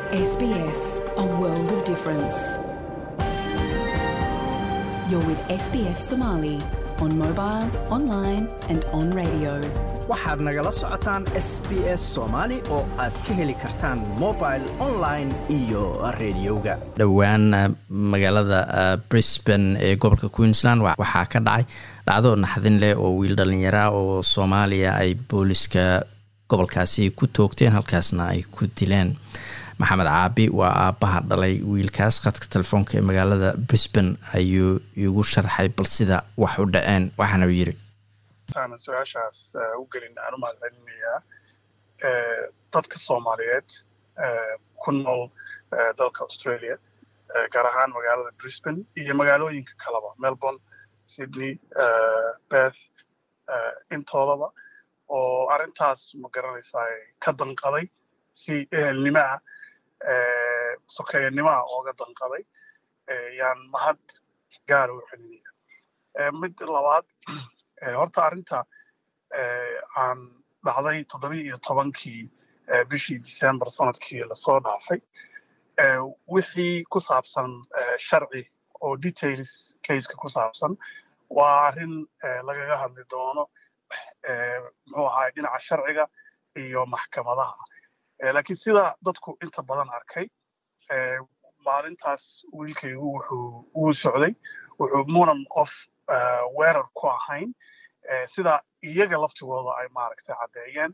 SBS, a world of difference. You're with SBS Somali on mobile, online, and on radio. waxaad nagala socotaan s b s soomaali oo aad ka heli kartaan mobile online iyo rediyoga dhowaan magaalada brisbane ee gobolka queensland waxaa ka dhacay dhacdo naxdin leh oo wiil dhallinyara oo soomaaliya ay booliska gobolkaasi ku toogteen halkaasna ay ku dileen maxamed caabi waa aabbaha dhalay wiilkaas khadka telefoonka ee magaalada brisbane ayuu igu sharxay bal sida wax u dhaceen waxaana uu yiri aan su-aashaas u gelin aan u mahad celinayaa dadka soomaaliyeed ku nool dalka australia gaar ahaan magaalada brisbane iyo magaalooyinka kaleba melbourne sydney beth intoodaba oo arrintaas ma garanaysaa ka danqaday si ehelnimaha sokeeyannimaha ooga danqaday yaan mahad gaara u celinaya mid labaad horta arrinta aan dhacday toddobiya iyo tobankii bishii december sanadkii lasoo dhaafay wixii ku saabsan sharci oo details caseka ku saabsan waa arrin lagaga hadli doono muxuu ahaay dhinaca sharciga iyo maxkamadaha laakiin sida dadku inta badan arkay maalintaas wiilkaygu wuxuu wuu socday wuxuu munan qof weerar ku ahayn sida iyaga laftigooda ay maaragtay caddeeyeen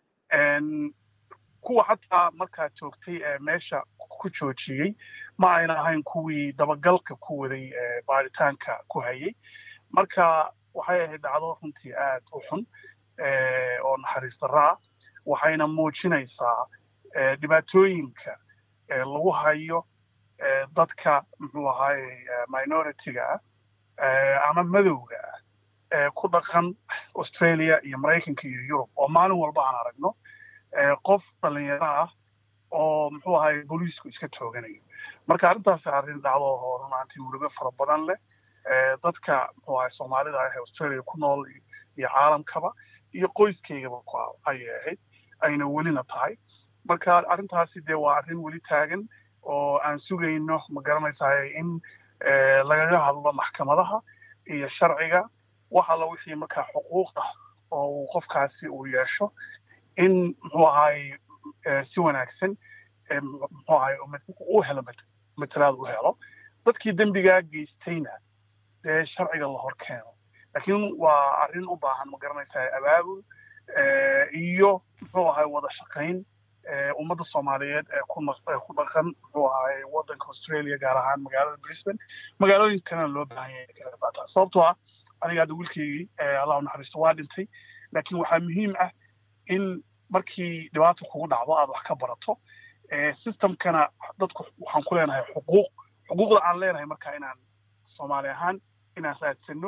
kuwa xataa markaa joogtay ee meesha ku joojiyey ma ayna ahayn kuwii dabagalka ku waday baaritaanka ku hayay marka waxay ahayd dhacdo runtii aad u xun oo naxariis darraa waxayna muujinaysaa dhibaatooyinka lagu hayo dadka muxuu ahaaye minority-ga ah ama madowga ah ku dhaqan australia iyo maraykanka iyo yurub oo maalin walba aan aragno qof dhallinyaro ah oo muxuu ahaye booliisku iska tooganayo marka arrintaasi arrin dhacdo oo runaantii murugo fara badan leh dadka muxuu ahaye soomaalida ah ee australia ku nool iyo caalamkaba iyo qoyskeygaba ayay ahayd ayna welina tahay marka arrintaasi dee waa arrin weli taagan oo aan sugayno ma garanaysaa in lagaga hadlo maxkamadaha iyo sharciga wax alla wixii markaa xuquuq ah oo uu qofkaasi uu yeesho in muxuu ahaay si wanaagsan muxuu ahaay u helo matalaad u helo dadkii dembigaa geystayna dee sharciga la hor keeno laakiin waa arrin u baahan ma garanaysaa abaabul iyo muxuu ahaay wada shaqayn ummadda soomaaliyeed ee ku dhaqan muxuu ahaay waddanka australia gaar ahaan magaalada brisbane magaalooyinkana loo baahan yahay kaga qaataa sababtoo ah aniga hadda wiilkaygii allah naxariisto waa dhintay laakiin waxaa muhiim ah in markii dhibaata kugu dhacdo aad wax ka barato systemkana dadku waxaan ku leenahay xuquuq xuquuqda aan leenahay marka inaan soomaali ahaan inaan raadsano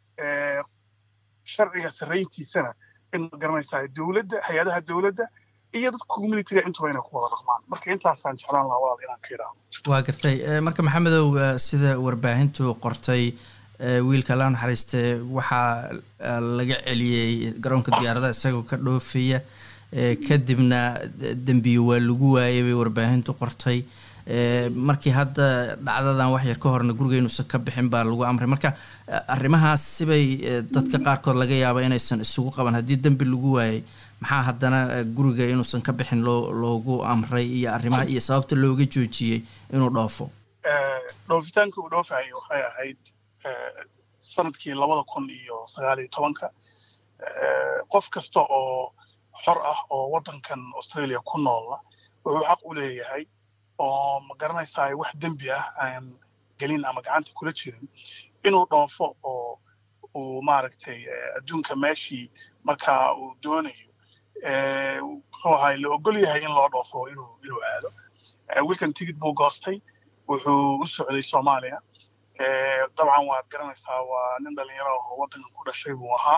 sharciga sarrayntiisana in ma garanaysaa dowladda hay-adaha dowladda iyo dadka communityga intuba inay ku wada dhaqmaan marka intaasaan jeclaan lahaa walaal inaan ka idhaahdo waa gartay marka maxamedow sida warbaahintu qortay wiilka la naxariiste waxaa laga celiyey garoonka diyaaradaha isagoo ka dhoofaya kadibna dembiyo waa lagu waayay bay warbaahintu qortay markii hadda dhacdadan wax yar ka horna guriga inuusan ka bixin baa lagu amray marka arrimahaas sibay dadka qaarkood laga yaaba inaysan isugu qaban haddii dembi lagu waayay maxaa haddana guriga inuusan ka bixin loo loogu amray iyo arrimaha iyo sababta looga joojiyey inuu dhoofo dhoofitaanka uu dhoofayo waxay ahayd sanadkii labada kun iyo sagaal iyo tobanka qof kasta oo xor ah oo waddankan australia ku noola wuxuu xaq u leeyahay oo ma garanaysaa wax dembi ah aan gelin ama gacanta kula jirin inuu dhoofo oo uu maaragtay adduunka meeshii markaa uu doonayo muxuu ahay la ogol yahay in loo dhoofo inuu inuu aado wiilkan tigid buu goostay wuxuu u socday soomaaliya dabcan waad garanaysaa waa nin dhalinyaro oo waddankan ku dhashay buu ahaa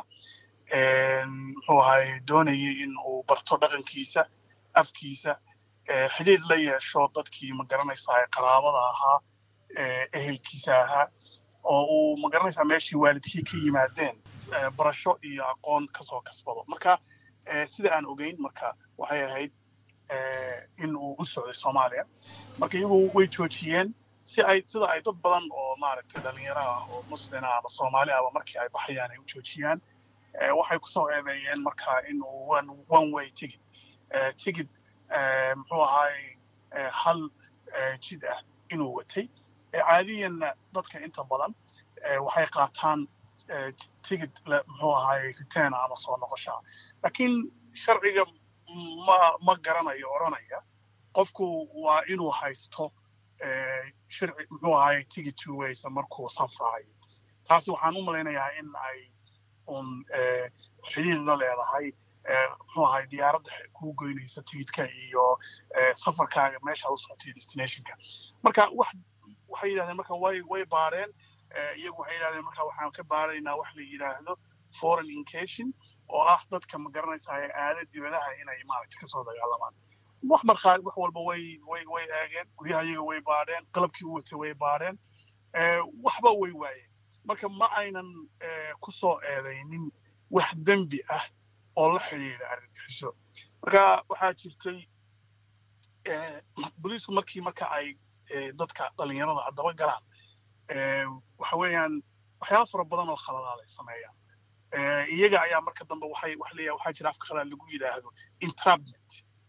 muxuu ahay doonayay in uu barto dhaqankiisa afkiisa xidhiir la yeesho dadkii ma garanaysaa qaraabada ahaa ehelkiisa ahaa oo uu ma garanaysaa meeshii waalidkii ka yimaadeen barasho iyo aqoon kasoo kasbado marka sida aan ogeyn marka waxay ahayd in uu u socday soomaaliya marka iyagu way joojiyeen si ay sida ay dad badan oo maaragtay dhalinyaro ah oo muslina ama soomaali ahba markii ay baxayaan ay u joojiyaan waxay kusoo eedeeyeen marka in uu one way tigid tigid muxuu ahaay hal jid ah inuu watay caadiyanna dadka inta badan waxay qaataan tigid muxuu ahaay return ama soo noqoshaa laakiin sharciga ma ma garanayo odhanaya qofku waa inuu haysto sharci muxuu ahaay tigid two ways markuu safrayo taasi waxaan u malaynayaa in ay un xidhiir la leedahay muxuu ahaay diyaaradda kuu goynaysa tigidka iyo safarkaaga meesha u socotay destinationka marka wax waxay yidhahdeen marka way way baareen iyagu waxay yidhahdeen marka waxaan ka baaraynaa wax la yidhaahdo foreign incation oo ah dadka ma garanaysaa aada dibadaha inay maaragtay kasoo dagaalamaan wax markaa wax walba way way way eegeen guryaha iyaga way baadheen qalabkii u watay way baadheen waxba way waayeen marka ma aynan ku soo eedaynin wax dembi ah oo la xidhiidha argagixiso marka waxaa jirtay booliisku markii marka ay dadka dhalinyarada daba galaan waxa weeyaan waxyaaba fara badan oo khaladaad ay sameeyaan iyaga ayaa marka dambe waxay wax leeyahay waxaa jira afka khalaad lagu yidhaahdo entrapment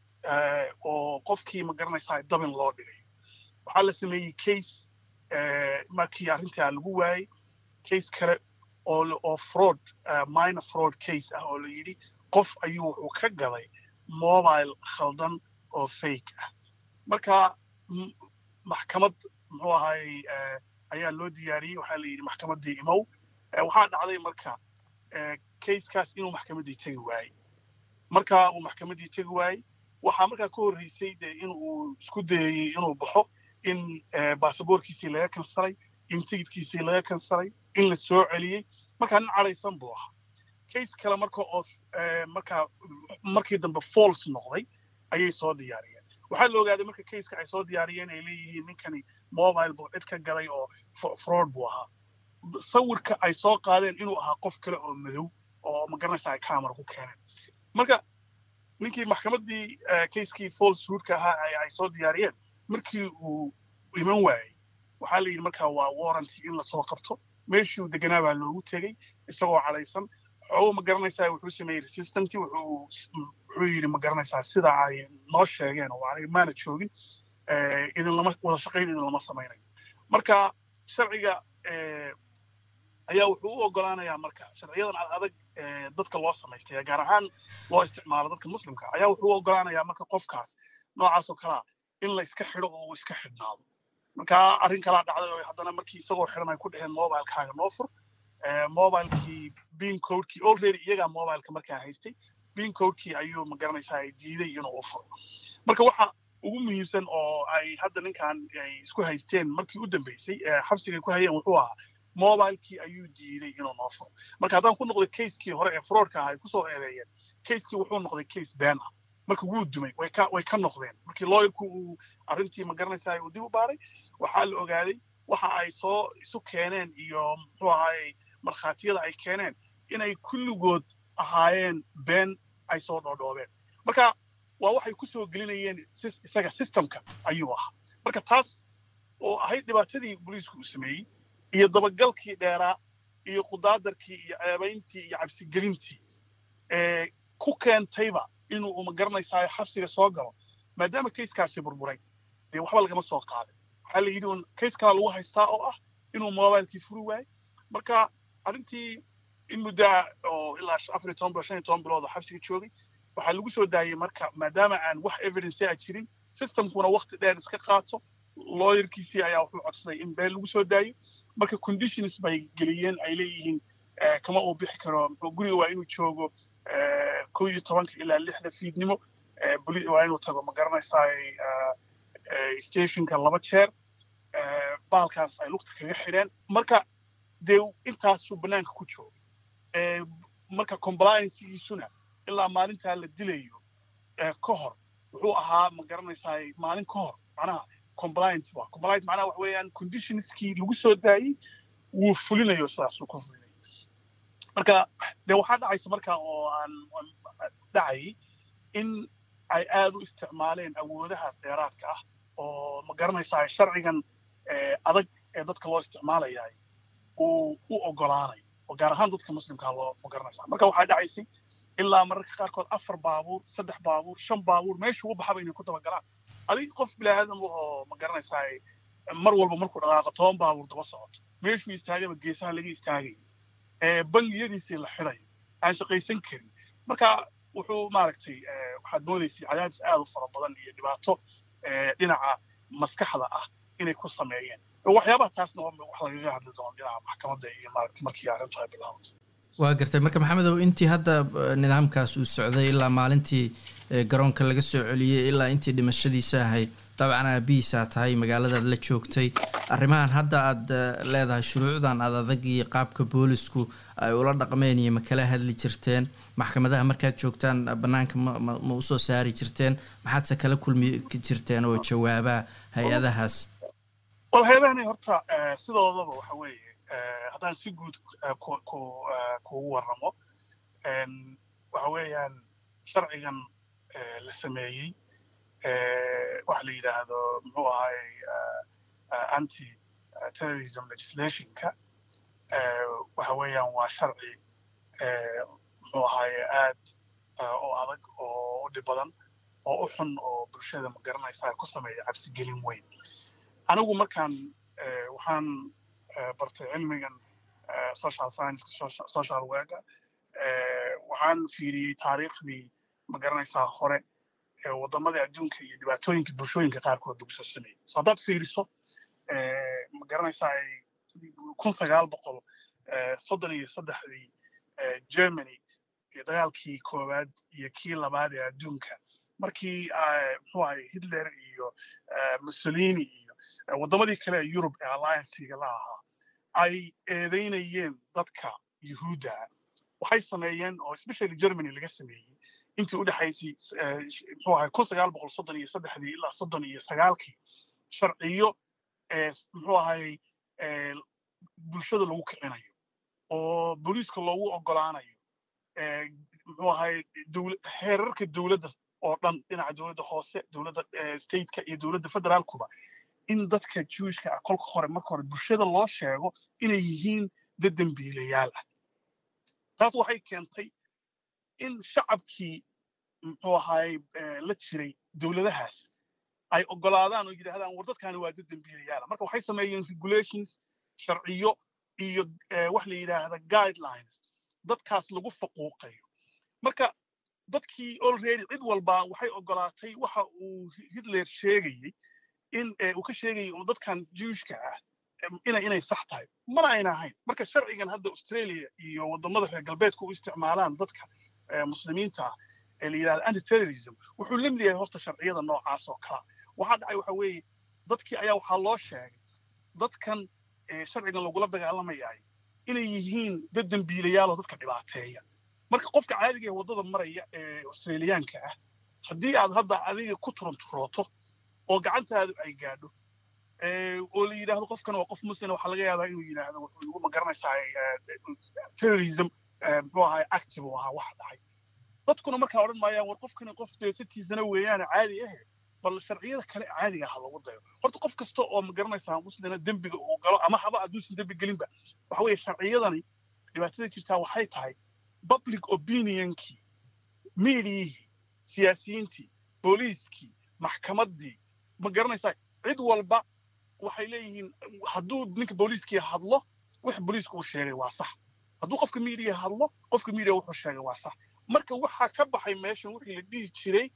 oo qofkii ma garanaysaa dabin loo dhigay waxaa la sameeyey case markii arrintaa lagu waayey case kale oo oo fraud minor fraud case ah oo la yidhi qof ayuu wuxuu ka gaday mobile khaldan oo fake ah marka maxkamad muxuu ahaay ayaa loo diyaariyey waxaa la yidhi maxkamaddii imow waxaa dhacday marka casekaas inuu maxkamaddii tegi waayey marka uu maxkamaddii tegi waayey waxaa markaa ka horreysay dee in uu isku dayayey inuu baxo in baasaboorkiisii laga kansaray in tigidkiisii laga kansaray in la soo celiyey markaa nin cadhaysan buu ahaa case kale marka oo markaa markii dambe false noqday ayay soo diyaariyeen waxaa la ogaaday marka caseka ay soo diyaariyeen ay leeyihiin ninkani mobile buu cid ka galay oo fraud buu ahaa sawirka ay soo qaadeen inuu ahaa qof kale oo madow oo magaranaysa ay camera ku keeneen marka ninkii maxkamaddii casekii falsehoodka ahaa ay soo diyaariyeen markii uu iman waayey waxaa la yidhi markaa waa warranty in lasoo qabto meeshuu deganaa baa loogu tegey isagoo cadhaysan xoogo ma garanaysaa wuxuu sameeyey resistant wuxuu wuxuu yidhi ma garanaysaa sida ay noo sheegeen oo aniga maana joogin idin lama wada shaqayn idin lama samaynayo marka sharciga ayaa wuxuu u ogolaanayaa marka sharciyadan adag dadka loo samaystay gaar ahaan loo isticmaalo dadka muslimka ayaa wuxuu u ogolaanayaa marka qofkaas noocaas oo kalea in la iska xidho oo uu iska xidhnaado marka arrin kalaa dhacday oo haddana markii isagoo xidhan ay ku dheheen mobilekaaga noo fur mobilekii bean codekii already iyagaa mobileka markaa haystay bean codekii ayuu ma garanaysaa ay diiday inuu u furo marka waxa ugu muhiimsan oo ay hadda ninkan ay isku haysteen markii u dambeysay xabsigay ku hayeen wuxuu ahaa mobilekii ayuu diiday inuu noo furo marka haddaan ku noqday casekii hore ee fraudka ah ay kusoo eedeeyeen casekii wuxuu noqday case been ah marka wuu dumay way ka way ka noqdeen markii lawyerku uu arrintii ma garanaysaa uu dib u baaray waxaa la ogaaday waxa ay soo isu keeneen iyo muxuu ahaayey markhaatiyada ay keeneen inay kulligood ahaayeen been ay soo dhoodhoobeen marka waa waxay ku soo gelinayeen isaga systemka ayuu ahaa marka taas oo ahayd dhibaatadii booliisku uu sameeyey iyo dabagalkii dheeraa iyo qudaadarkii iyo ceebayntii iyo cabsigelintii ee ku keentayba inuu ma garanaysaa xabsiga soo galo maadaama kayskaasi burburay dee waxba lagama soo qaaday waxaa la yidhi un kays kala lagu haystaa oo ah inuu mobilekii furi waayey marka arrintii in muddaa oo ilaa afar iyo toban bilood shan iyo toban bilood oo xabsiga joogay waxaa lagu soo daayey marka maadaama aan wax evidence a jirin systemkuna wakti dheer iska qaato lawyerkiisii ayaa wuxuu codsaday in been lagu soo daayo marka conditions bay geliyeen ay leeyihiin kama uu bixi karo guriga waa inuu joogo kow iyo tobanka ilaa lixda fiidnimo waa inuu tago ma garanaysaa stationka laba jeer baalkaas ay lugta kaga xidheen marka dee intaasuu bannaanka ku jooga marka compliancegiisuna ilaa maalintaa la dilayo ka hor wuxuu ahaa ma garanaysaa maalin ka hor macnaha compliant waa compliant macnaha wax weeyaan conditionskii lagu soo daayey wuu fulinayo sidaasuu ku fulinayo marka dee waxaa dhacaysa marka oo aan dhacayay in ay aad u isticmaaleen awoodahaas dheeraadka ah oo ma garanaysaa sharcigan adag ee dadka loo isticmaalayaay uu u ogolaanay oo gaar ahaan dadka muslimkaa loo ma garanaysaa marka waxaa dhacaysay ilaa mararka qaarkood afar baabuur saddex baabuur shan baabuur meeshuu u baxaba inay ku dabagalaan adig qof bilaadan oo ma garanaysaa mar walba markuu dhaqaaqo toban baabuur daba socoto meeshuu istaagaba geesaha laga istaagayo bangiyadiisii la xidayo aan shaqaysan karin marka wuxuu maaragtay waxaad moodaysay cadaadis aad u fara badan iyo dhibaato dhinaca maskaxda ah inay ku sameeyeen waxyaabaha taasna wax lagaga hadli doono dhinaca maxkamadda iyo maaragtay markii arrintu ay bilaabato waa gartay marka maxamedow intii hadda nidaamkaas uu socday ilaa maalintii garoonka laga soo celiyey ilaa intii dhimashadiisa ahayd dabcan aabihiisaa tahay magaaladaad la joogtay arrimahan hadda aad leedahay shuruucdan aad adag iyo qaabka boolisku ay ula dhaqmeen iyo ma kala hadli jirteen maxkamadaha markaad joogtaan bannaanka ma ma usoo saari jirteen maxaadse kala kulmi jirteen oo jawaabaa hay-adahaas wal hay-adahani horta sidoodaba waxa weeye haddaan si guud kugu warramo waxa weeyaan sharcigan la sameeyey waxa la yidhaahdo muxuu ahay anti terrorism legislationka waxa weeyaan waa sharci muxuu ahaye aad oo adag oo u dhib badan oo u xun oo bulshada ma garanaysa ku sameeya cabsigelin weyn anigu markaan waxaan bartay cilmigan social science social worker waxaan fiiriyey taariikhdii ma garanaysaa hore waddamadii adduunka iyo dhibaatooyinka bulshooyinka qaarkood lagu soo sameeyey so haddaad fiiriso ma garanaysaa kun sagaal boqol soddon iyo saddexdii germany iyo dagaalkii koowaad iyo kii labaad ee adduunka markii muxuu ahay hitler iyo mussolini iyo waddamadii kale ee yurub ee alliancega la ahaa ay eedaynayeen dadka yuhuudda waxay sameeyeen oo especially germany laga sameeyey intii u dhexaysay muxuu ahay kun sagaal boqol soddon iyo saddexdii ilaa soddon iyo sagaalkii sharciyo muxuu ahay bulshada lagu kicinayo oo booliiska loogu ogolaanayo muxuu ahay heerarka dowladda oo dhan dhinaca dowladda hoose dowladda stateka iyo dowladda federaalkuba in dadka juishka ah kolka hore marka hore bulshada loo sheego inay yihiin dad dembiilayaal ah taas waxay keentay in shacabkii muxuu ahaay la jiray dowladahaas ay ogolaadaan oo yidhaahdaan war dadkaani waa dad dembiilayaala marka waxay sameeyeen regulations sharciyo iyo wax la yidhaahda guidelines dadkaas lagu faquuqayo marka dadkii already cid walba waxay ogolaatay waxa uu hitler sheegayey in uu ka sheegayay dadkan juishka ah ina inay sax tahay mana ayna ahayn marka sharcigan hadda australia iyo waddamada reer galbeedka u isticmaalaan dadka muslimiinta ah ee la yidhahda antiterrorism wuxuu la mid yahay horta sharciyada noocaas oo kala waxaa dhacay waxa weeye dadkii ayaa waxaa loo sheegay dadkan sharcigan lagula dagaalamayaay inay yihiin dad dembiilayaal oo dadka dhibaateeya marka qofka caadiga ee waddada maraya ee australiyaanka ah haddii aad hadda adiga ku turanturooto oo gacantaadu ay gaadho oo la yidhaahdo qofkan waa qof muslim waxaa laga yaabaa inuu yidhaahdo wuxuu ma garanaysaa terrorism muxuu ahay active u ahaa waxa dhacay dadkuna markaa odhan maayaan war qofkani qof dee sitiisana weeyaane caadi ahe bal sharciyada kale caadiga ha lagu dayo horta qof kasta oo ma garanaysaa muslina dembiga uu galo ama haba hadduusan dembi gelinba waxa weeye sharciyadani dhibaatada jirtaa waxay tahay public opinionkii miidiyihii siyaasiyiintii booliiskii maxkamaddii ma garanaysaa cid walba waxay leeyihiin hadduu ninka booliiskii hadlo wix booliisku uu sheegay waa sax hadduu qofka miidiya hadlo qofka miidiya wuxuu sheegay waa sax marka waxaa ka baxay meeshan wixii la dhihi jiray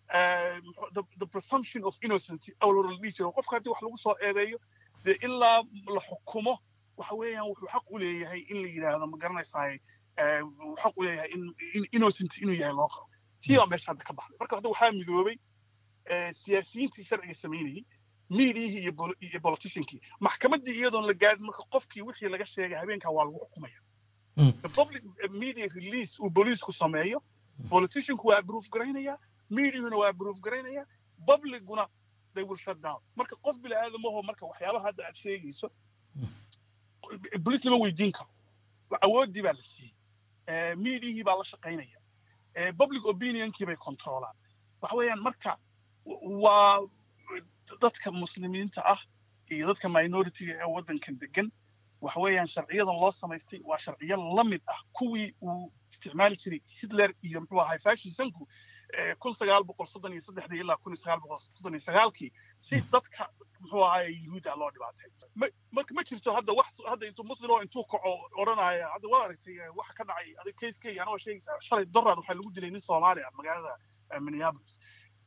the presumption of innocence awlor la dhihi jiray qofka haddii wax lagu soo eedeeyo dee ilaa la xukumo waxa weeyaan wuxuu xaq u leeyahay in la yidhaahdo ma garanaysaa wuxuu xaq u leeyahay in innocent inuu yahay loo qabo tii baa meesha hadda ka baxday marka hadda waxaa midoobay siyaasiyiintii sharciga samaynayey miidiyihii iyo politiciankii maxkamaddii iyadoon la gaadhin marka qofkii wixii laga sheegay habeenkaa waa lagu xukumaya the public media release uu booliisku sameeyo politicianku waa approve garaynaya mediahuna waa approve garaynaya publicguna they will shut down marka qof bini aadamaho marka waxyaabaha hadda aad sheegayso boliis lama weydiin karo awooddii baa la siiyey mediahii baa la shaqaynaya public opinionkii bay controlaan waxa weeyaan marka waa dadka muslimiinta ah iyo dadka minoritiga ee waddankan degan waxa weeyaan sharciyadan loo samaystay waa sharciyo la mid ah kuwii uu isticmaali jiray hitler iyo muxuu ahay fashisanku kun sagaal boqol soddon iyo saddexdii ilaa kun sagaal boqol soddon iyo sagaalkii si dadka muxuu ahay yuhuudda loo dhibaatay marka ma jirto hadda wax hadda intuu muslim oo intuu kaco odhanaya hadda waad aragtay waxa ka dhacay adig kayskayga anoo sheegaysaa shalay doraad waxaa lagu dilay nin soomaali ah magaalada minneapolis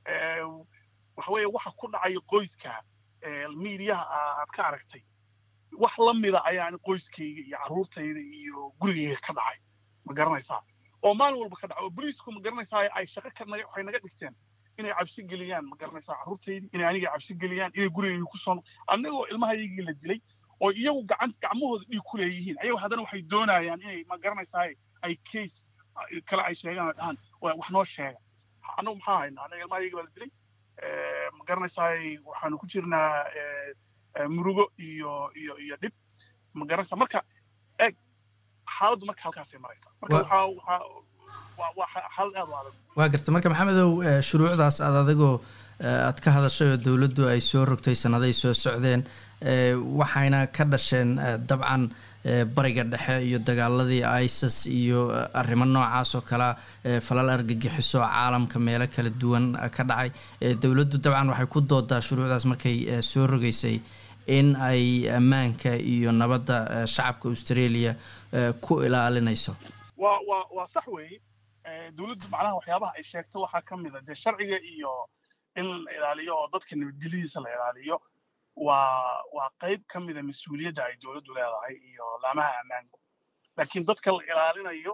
waxa weeye waxa ku dhacay qoyska miidiyaha aad ka aragtay wax la mida ayaan qoyskayga iyo carruurtayda iyo gurigayga ka dhacay ma garanaysaa oo maalin walba ka dhaca oo boliisku ma garanaysaa ay shaqo ka naga waxay naga dhigteen inay cabsi geliyaan ma garanaysaa carruurtaydii inay aniga cabsi geliyaan inay gurigayga ku soo annagoo ilmahaygii la dilay oo iyagu gacan gacmahooda dhiig ku leeyihiin ayagu haddana waxay doonayaan inay ma garanaysaa ay case kale ay sheegaan dhahan wax noo sheega annagu maxaa haynaa annaga ilmahayga baa la dilay ma garanaysaa waxaanu ku jirnaa murugo iyo iyo iyo dhib ma garanaysaa marka eeg xaaladdu marka halkaasay maraysaa marka waxaa waxaa waa xaalad aad u adag waa garta marka maxamedow shuruucdaas aad adigoo aad ka hadashay oo dowladdu ay soo rogtay sannaday soo socdeen waxayna ka dhasheen dabcan bariga dhexe iyo dagaaladii isis iyo arrimo noocaas oo kalea falal argagixiso caalamka meelo kala duwan ka dhacay dowladdu dabcan waxay ku doodaa shuruucdaas markay soo rogaysay in ay ammaanka iyo nabadda shacabka australia ku ilaalinayso wa wa waa sax weeye dowladdu macnaha waxyaabaha ay sheegto waxaa ka mid a dee sharciga iyo in la ilaaliyo oo dadka nabadgelyadiisa la ilaaliyo waa waa qayb ka mida mas-uuliyadda ay dowladdu leedahay iyo laamaha ammaanku laakiin dadka la ilaalinayo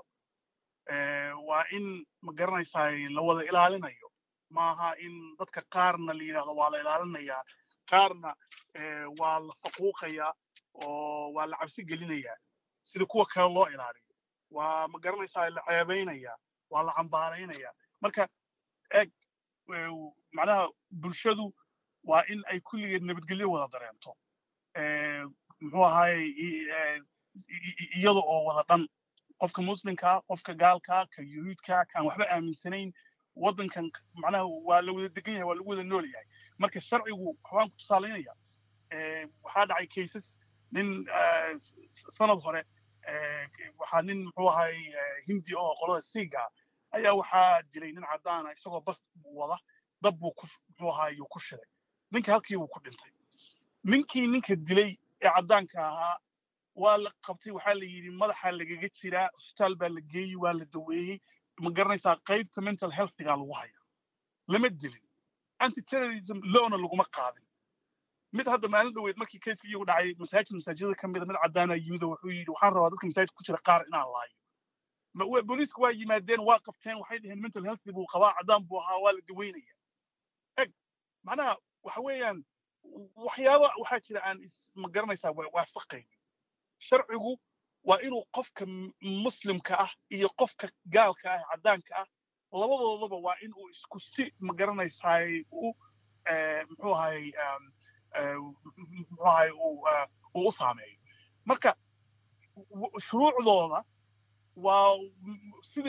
waa in ma garanaysaa la wada ilaalinayo maaha in dadka qaarna la yidhahdo waa la ilaalinayaa qaarna waa la faquuqayaa oo waa la cabsi gelinayaa sida kuwa kale loo ilaaliyo waa ma garanaysaa la ceebaynayaa waa la cambaaraynayaa marka eeg macnaha bulshadu waa in ay kulligeed nabadgelyo wada dareento muxuu ahaye iyada oo wada dhan qofka muslimkaa qofka gaalkaa ka yuhuudkaa kaan waxba aaminsanayn waddankan macnaha waa la wada degan yahay waa lagu wada nool yahay marka sharcigu waxbaan ku tusaalaynaya waxaa dhacay cases nin sanad hore waxaa nin muxuu ahay hindi oo qolada siiga ayaa waxaa dilay nin caddaana isagoo bas wada dab buu ku muxuu ahaay ku shiday ninka halkii buu ku dhintay ninkii ninka dilay ee caddaanka ahaa waa la qabtay waxaa la yidhi madaxa lagaga jiraa isbitaal baa la geeyey waa la daweeyey ma garanaysaa qaybta mental healthiga lagu haya lama dilin antiterrorism lowna laguma qaadin mid hadda maalin dhoweed markii kayska iyagu dhacay masaajid masaajidada ka mida mid caddaana yimid oo wuxuu yidhi waxaan rabaa dadka masaajid ku jira qaar inaan laayo booliisku waa yimaadeen waa qabteen waxay dhaheen mental healthy buu qabaa caddaan buu ahaa waa la daweynaya eg macnaha waxa weeyaan waxyaaba waxaa jira aan ma garanaysaa waafaqayn sharcigu waa inuu qofka muslimka ah iyo qofka gaalka ah caddaanka ah labadoodaba waa in uu isku si ma garanaysaay u muxuu ahay muxuu ahay uu u saameeyo marka shuruucdooda waa sidii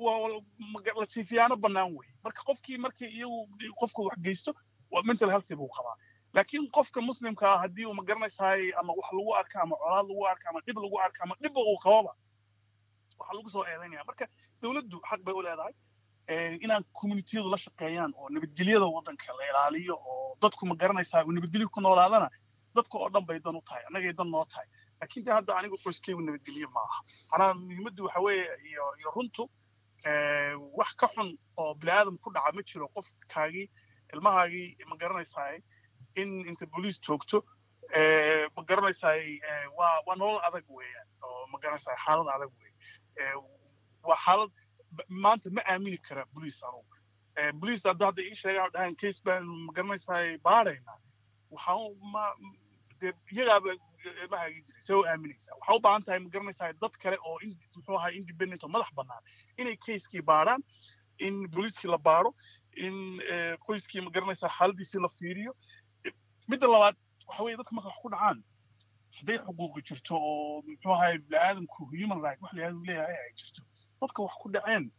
la jiifiyaano bannaan wey marka qofkii markii iyagu qofku wax geysto mental healthy buu qabaa laakiin qofka muslimka ah haddii uu ma garanaysaay ama wax lagu arka ama colaad lagu arka ama dhib lagu arka ama dhibba uu qababa waxaa lagu soo eedaynaya marka dowladdu xaq bay u leedahay inaan communitiyadu la shaqeeyaan oo nabadgelyada waddanka la ilaaliyo oo dadku ma garanaysaa uu nabadgelyo ku noolaadana dadka oo dhan bay dan u tahay annagay dan noo tahay laakiin de hadda anigu qoyskaygu nabadgelyo ma aha manaa muhiimaddu waxa weeye iyo iyo runtu wax ka xun oo bini aadam ku dhaca ma jiro qofkaagii ilmahaagii ma garanaysaay in inta booliis joogto ma garanaysaay waa waa nolol adag weeyaan oo ma garanaysaay xaalad adag wey waa xaalad maanta ma aamini kara booliis anugu booliis hadda hadda ii sheegaan dhahaan case baan ma garanaysaay baadhaynaa waxaan ma dee iyagaaba ilmahaagii jiray see u aaminaysaa waxaa u baahan tahay ma garanaysaa dad kale oo muxuu ahaa independent oo madax bannaan inay casekii baadhaan in booliiskii la baadho in qoyskii ma garanaysaa xaaladiisii la fiiriyo midda labaad waxa weeye dadka marka wax ku dhacaan hadday xuquuqi jirto oo muxuu ahay bini'aadamku human right wax layihahdo leeyahay ay jirto dadka wax ku dhaceen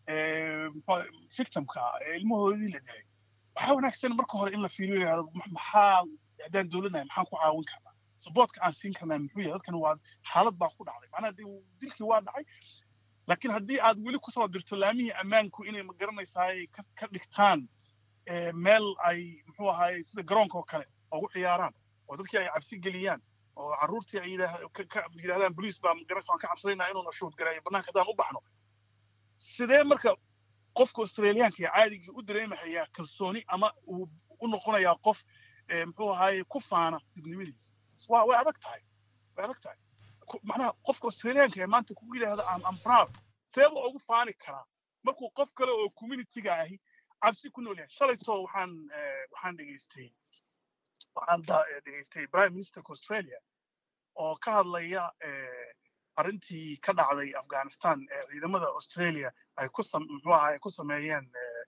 victimka ee ilmahoodii la dilay waxaa wanaagsan marka hore in la fiiriyo yidhahdo maxaa haddaan dowladnahay maxaan ku caawin karnaa supportka aan siin karnaa muxuu yahay dadkan waa xaalad baa ku dhacday macnaha dilkii waa dhacay laakiin haddii aad weli kusoo dirto laamihii ammaanku inay ma garanaysaay ka dhigtaan meel ay muxuu ahaay sida garoonka oo kale ugu ciyaaraan oo dadkii ay cabsi geliyaan oo carruurtii ay yidhahdaan boliis baa magaranaysa waan ka cabsanaynaa inuuna shuhud garayo bannaanka haddaan u baxno sidee marka qofka australiyaanka ee caadigii u dareemahayaa kalsooni ama uu u noqonayaa qof muxuu ahaaye ku faana dibnimadiisa waa way adag tahay way adag tahay macnaha qofka australiyaanka ee maanta kugu yidhaahda am am proud seeba ugu faani karaa markuu qof kale oo communityga ahi cabsi ku nool yahay shalaytoo waxaan waxaan dhegaystay waxaan dhegaystay prime ministerka australia oo ka hadlaya arrintii ka dhacday afghanistan ee ciidamada australia ay ku muxuu ahaay ku sameeyeen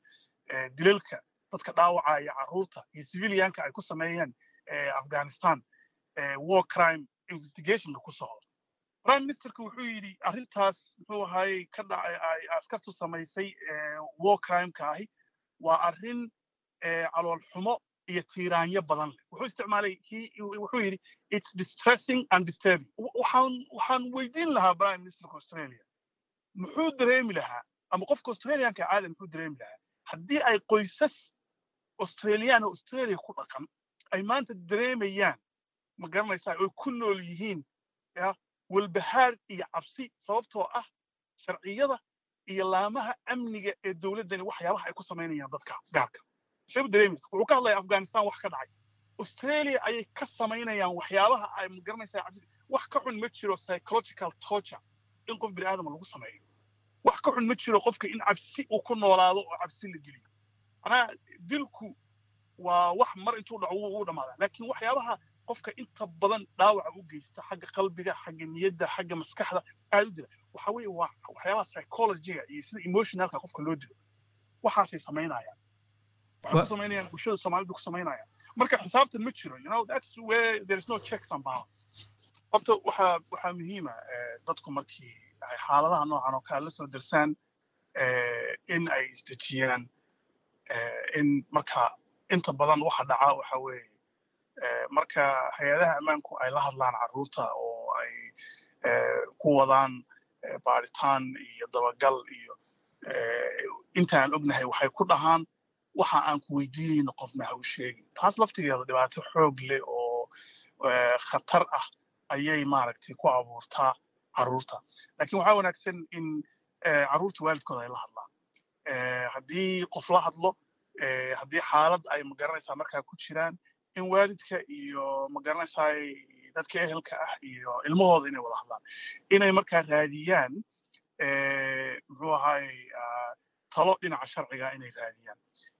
dilalka dadka dhaawacaya carruurta iyo civilianka ay ku sameeyeen afghanistan war crime investigationka ku socdo prime ministerka wuxuu yidhi arrintaas muxuu ahaayey ka dhacay ay askartu samaysay war crimeka ahi waa arrin calool xumo iyo tiiraanyo badan leh wuxuu isticmaalay wuxuu yidhi it's distressing and disturbing waxaan waxaan weydiin lahaa prime ministerka australia muxuu dareemi lahaa ama qofka australianka caada muxuu dareemi lahaa haddii ay qoysas australian oo australia ku dhaqan ay maanta dareemayaan ma garanaysaa oy ku nool yihiin ya walbahaar iyo cabsi sababtoo ah sharciyada iyo laamaha amniga ee dowladdani waxyaabaha ay ku samaynayaan dadka gaarka see u dareemi wuxuu ka hadlaya afghanistan wax ka dhacay australia ayay ka samaynayaan waxyaabaha ay ma garanaysaa cabsi wax ka xun ma jiro psychological torture in qof bini aadama lagu sameeyo wax ka xun ma jiro qofka in cabsi uu ku noolaado oo cabsi la geliyo manaa dilku waa wax mar intuu dhaco wuu dhammaadaa laakiin waxyaabaha qofka inta badan dhaawaca u geysta xagga qalbiga xagga niyadda xagga maskaxda aad u dila waxa weeye waa waxyaabaha psychologiga iyo sida emotionalka qofka loo dilo waxaasay samaynayaan waxay ku samaynayaan bulshada soomaalida ku samaynayaan marka xisaabtan ma jiro you know that's where there is no checks and balances horta waxaa waxaa muhiima dadku markii ay xaaladaha noocan oo kale la soo dirsaan in ay isdejiyaan in marka inta badan waxa dhaca waxa weeye marka hay-adaha ammaanku ay la hadlaan carruurta oo ay ku wadaan baaritaan iyo dabagal iyo intaan ognahay waxay ku dhahaan waxa aan ku weydiinayno qofna ha u sheegin taas laftigeeda dhibaato xoog leh oo khatar ah ayay maaragtay ku abuurtaa carruurta laakiin waxaa wanaagsan in carruurta waalidkooda ay la hadlaan haddii qof la hadlo haddii xaalad ay magaranaysaa markaa ku jiraan in waalidka iyo magaranaysaa dadka ehelka ah iyo ilmahooda inay wada hadlaan inay markaa raadiyaan muxuu ahaay talo dhinaca sharciga inay raadiyaan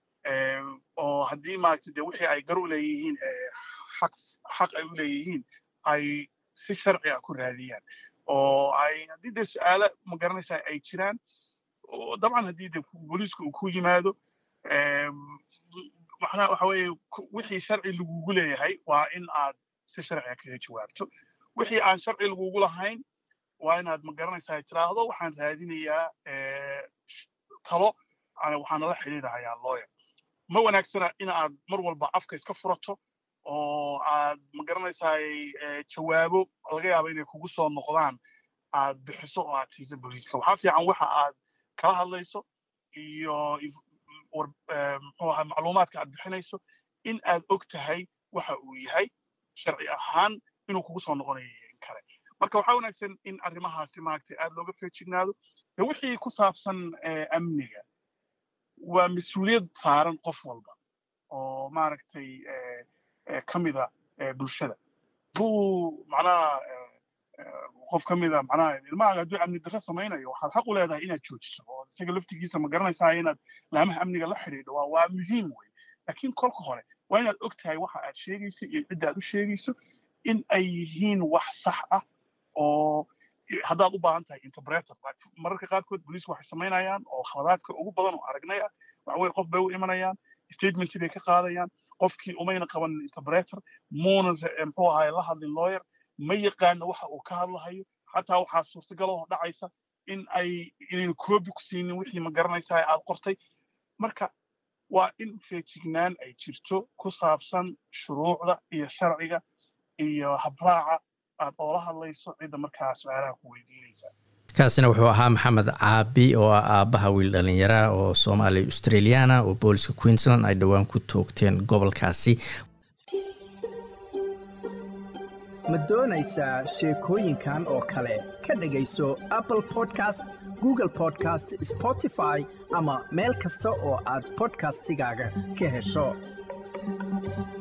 oo haddii maaragtay dee wixii ay gar u leeyihiin xaq xaq ay u leeyihiin ay si sharci ah ku raadiyaan oo ay haddii dee su-aalo magaranaysaa ay jiraan dabcan haddii dee booliisku uu ku yimaado macnaha waxa weeye wixii sharci lagugu leeyahay waa in aad si sharciga kaga jawaabto wixii aan sharci lagugu lahayn waa inaad magaranaysaa tiraahdo waxaan raadinayaa talo waxaan nala xidhiidhahayaa lawyer ma wanaagsana in aad mar walba afka iska furato oo aad magaranaysaa jawaabo laga yaabo inay kugu soo noqdaan aad bixiso oo aad siiso booliiska waxaa fiican waxa aad kala hadlayso iyo muxuu ahaa macluumaadka aad bixinayso in aad og tahay waxa uu yahay sharci ahaan inuu kugu soo noqonayo in kale marka waxaa wanaagsan in arrimahaasi maaragtay aad looga feejignaado de wixii ku saabsan amniga waa mas-uuliyad saaran qof walba oo maaragtay ka mida bulshada buu macnaha qof ka mida macnaha ilmahaaga hadduu amni darro samaynayo waxaad xaq u leedahay inaad joojiso oo isaga laftigiisa ma garanaysaa inaad laamaha amniga la xidhiidho waa waa muhiim wey laakiin kolka hore waa inaad og tahay waxa aad sheegayso iyo cidda aad u sheegayso in ay yihiin wax sax ah oo haddaad u baahan tahay interpreter mararka qaarkood booliisku waxay samaynayaan oo khaladaadka ugu badan oo aragnay ah waxa weye qof bay u imanayaan statementii bay ka qaadayaan qofkii umayna qaban interpreter muuna muxuu ahaay la hadlin lawyer ma yaqaano waxa uu ka hadlahayo xataa waxaa suurtagal oo dhacaysa in ay inaynu koobi ku siinin wixii ma garanaysaa aad qortay marka waa in feejignaan ay jirto ku saabsan shuruucda iyo sharciga iyo habraaca aad oola hadlayso cidda markaa su-aalaha ku weydiinaysa kaasina wuxuu ahaa maxamed caabi oo ah aabbaha wiil dhallinyara oo soomaaliya australiana oo booliska queensland ay dhowaan ku toogteen gobolkaasi ma doonaysaa sheekooyinkan oo kale ka dhegayso apple podcast google podcast spotify ama meel kasta oo aad podcastigaaga ka hesho